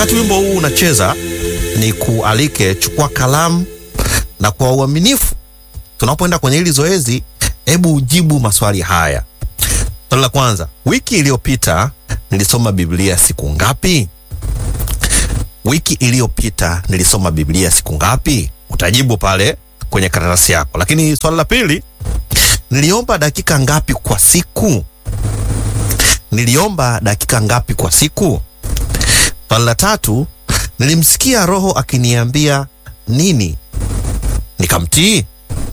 Wakati wimbo huu unacheza, ni kualike, chukua kalamu na kwa uaminifu, tunapoenda kwenye hili zoezi, hebu ujibu maswali haya. Swali la kwanza, wiki iliyopita nilisoma Biblia siku ngapi? Wiki iliyopita nilisoma Biblia siku ngapi? Utajibu pale kwenye karatasi yako. Lakini swali la pili, niliomba dakika ngapi kwa siku? Niliomba dakika ngapi kwa siku? Swali la tatu, nilimsikia Roho akiniambia nini nikamtii?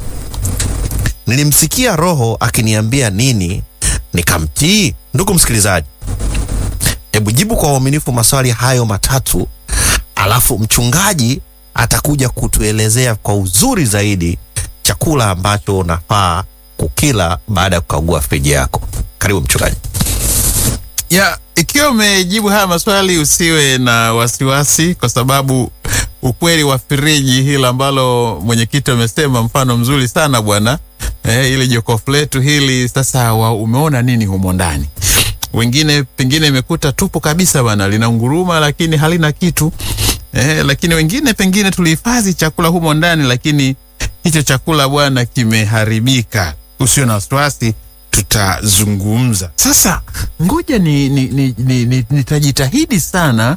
Nilimsikia Roho akiniambia nini nikamtii? Ndugu msikilizaji, hebu jibu kwa uaminifu maswali hayo matatu, alafu mchungaji atakuja kutuelezea kwa uzuri zaidi chakula ambacho unafaa kukila baada ya kukagua friji yako. Karibu mchungaji. ya ikiwa umejibu haya maswali usiwe na wasiwasi, kwa sababu ukweli wa firiji hili ambalo mwenyekiti amesema, mfano mzuri sana bwana eh, ili jokofu letu hili sasa, wa umeona nini humo ndani? Wengine pengine imekuta tupu kabisa bwana, lina nguruma lakini halina kitu eh, lakini wengine pengine tulihifadhi chakula humo ndani, lakini hicho chakula bwana kimeharibika. Usio na wasiwasi, tutazungumza sasa. Ngoja ni, ni, ni, ni, ni, nitajitahidi sana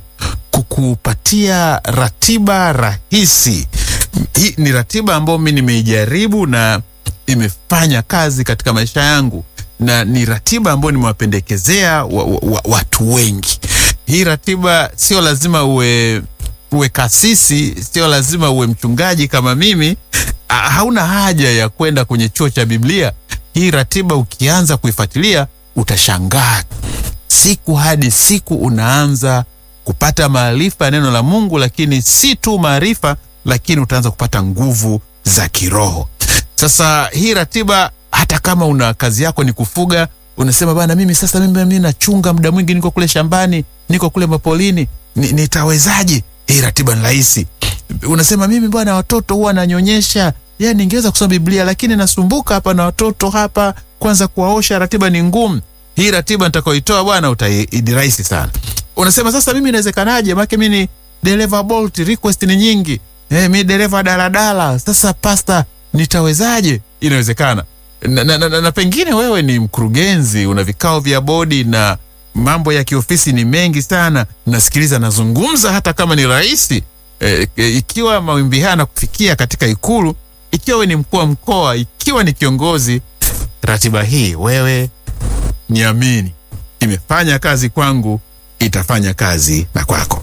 kukupatia ratiba rahisi. Hii ni ratiba ambayo mi nimeijaribu na imefanya kazi katika maisha yangu, na ni ratiba ambayo nimewapendekezea wa, wa, wa, watu wengi. Hii ratiba sio lazima uwe uwe kasisi, sio lazima uwe mchungaji kama mimi. Ah, Hauna haja ya kwenda kwenye chuo cha Biblia. Hii ratiba ukianza kuifuatilia utashangaa, siku hadi siku unaanza kupata maarifa ya neno la Mungu, lakini si tu maarifa, lakini utaanza kupata nguvu za kiroho. Sasa hii ratiba, hata kama una kazi yako ni kufuga, unasema bana, mimi sasa mimi, mimi nachunga muda mwingi, niko kule shambani, niko kule mapolini, ni, nitawezaje? Hii ratiba ni rahisi. Unasema mimi bwana, watoto huwa nanyonyesha, yani ningeweza kusoma Biblia lakini nasumbuka hapa na watoto hapa, kwanza kuwaosha, ratiba ni ngumu. Hii ratiba nitakayoitoa bwana, utai ni rahisi sana. Unasema sasa, mimi inawezekanaje? Maana mimi ni dereva Bolt, request ni nyingi. Eh, mimi dereva daladala. Sasa pasta, nitawezaje? Inawezekana. Na, na, na, na, na pengine wewe ni mkurugenzi, una vikao vya bodi na mambo ya kiofisi ni mengi sana. Nasikiliza, nazungumza hata kama ni rahisi. E, e, ikiwa mawimbi haya nakufikia katika Ikulu, ikiwa wewe ni mkuu wa mkoa, ikiwa ni kiongozi, ratiba hii wewe niamini, imefanya kazi kwangu, itafanya kazi na kwako.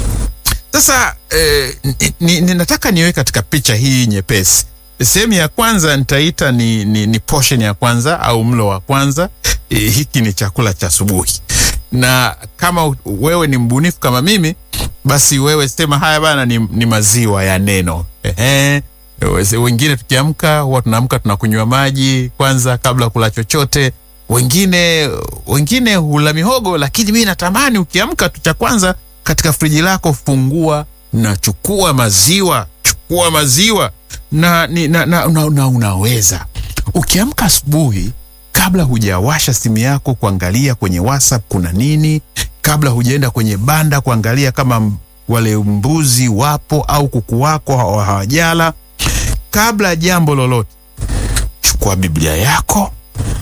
Sasa eh, ni, ni, ni nataka niwe katika picha hii nyepesi. Sehemu ya kwanza nitaita ni, ni, ni portion ya kwanza au mlo wa kwanza. E, hiki ni chakula cha asubuhi, na kama u- wewe ni mbunifu kama mimi, basi wewe sema haya bana, ni, ni maziwa ya neno. Ehe. Wese- Wengine tukiamka huwa tunaamka tunakunywa maji kwanza kabla kula chochote. Wengine wengine hula mihogo, lakini mimi natamani ukiamka tu cha kwanza katika friji lako fungua na chukua maziwa, chukua maziwa na, ni, na, na, na, na unaweza ukiamka asubuhi kabla hujawasha simu yako kuangalia kwenye WhatsApp kuna nini, kabla hujaenda kwenye banda kuangalia kama m- wale mbuzi wapo au kuku wako hawa- hawajala, kabla ya jambo lolote, chukua Biblia yako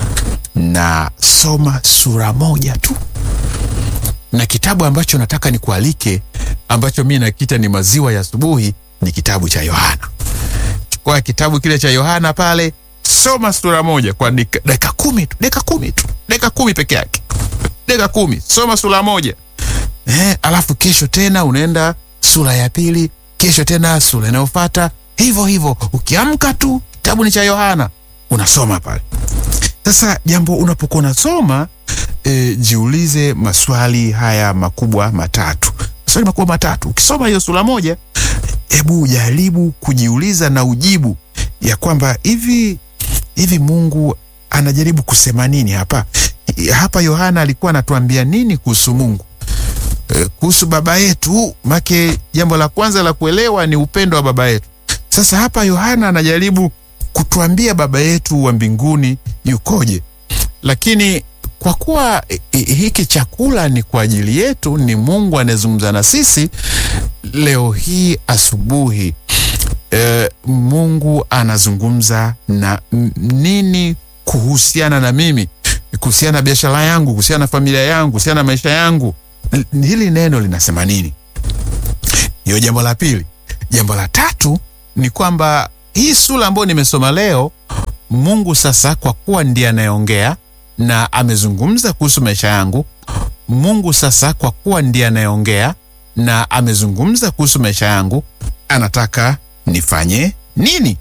na soma sura moja tu na kitabu ambacho nataka nikualike ambacho mi nakita ni maziwa ya asubuhi ni kitabu cha Yohana. Chukua kitabu kile cha Yohana pale, soma sura moja kwa dakika dakika kumi tu, dakika kumi tu, dakika kumi peke yake, dakika kumi, soma sura moja eh, alafu kesho tena unaenda sura ya pili, kesho tena sura inayofuata, hivyo hivyo. Ukiamka tu kitabu ni cha Yohana, unasoma pale. Sasa jambo unapokuwa unasoma e, jiulize maswali haya makubwa matatu, maswali makubwa matatu. Ukisoma hiyo sura moja, hebu jaribu kujiuliza na ujibu ya kwamba hivi hivi Mungu anajaribu kusema nini hapa? Hapa Yohana alikuwa anatuambia nini kuhusu Mungu? E, kuhusu baba yetu. Make jambo la kwanza la kuelewa ni upendo wa baba yetu. Sasa hapa Yohana anajaribu kutuambia baba yetu wa mbinguni yukoje, lakini kwa kuwa i- i- hiki chakula ni kwa ajili yetu, ni Mungu anayezungumza na sisi leo hii asubuhi. E, Mungu anazungumza na m- nini kuhusiana na mimi, kuhusiana na biashara yangu, kuhusiana na familia yangu, kuhusiana na maisha yangu. L- Hili neno linasema nini? Hiyo jambo la pili. Jambo la tatu ni kwamba hii sura ambayo nimesoma leo, Mungu sasa, kwa kuwa ndiye anayeongea na amezungumza kuhusu maisha yangu, Mungu sasa, kwa kuwa ndiye anayeongea na amezungumza kuhusu maisha yangu, anataka nifanye nini?